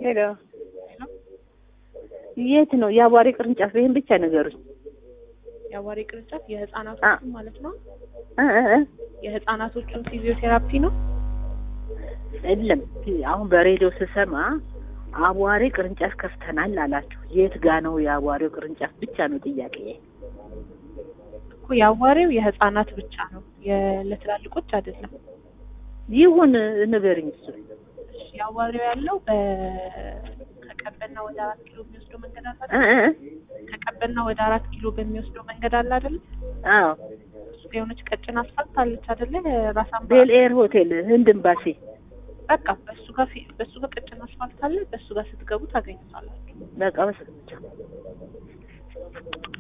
ሄሎ የት ነው የአቧሬ ቅርንጫፍ? ይሄን ብቻ ነገሩኝ። የአዋሪ ቅርንጫፍ የህፃናቶቹን ማለት ነው። እ እ እ የህፃናቶቹን ፊዚዮቴራፒ ነው። የለም አሁን በሬዲዮ ስሰማ አቧሬ ቅርንጫፍ ከፍተናል አላችሁ። የት ጋ ነው የአቧሬው ቅርንጫፍ? ብቻ ነው ጥያቄ። እኮ የአዋሪው የህፃናት ብቻ ነው፣ የ- ለትላልቆች አይደለም። ይሁን ንገርኝ። እሱ እሺ፣ የአዋሪው ያለው በ ከቀበና ወደ አራት ኪሎ የሚወስደው መንገድ አለ እ አይደል? እ ከቀበና ወደ አራት ኪሎ በሚወስደው መንገድ አለ አይደል? አዎ እሱ ጋር የሆነች ቀጭን አስፋልት አለች አይደለ? ራስ አምባ ቤል ኤር ሆቴል ህንድ ኤምባሲ። በቃ በሱ ጋር ፊ- በሱ ጋር ቀጭን አስፋልት አለ። በሱ ጋር ስትገቡ ታገኙታላችሁ። በቃ በስ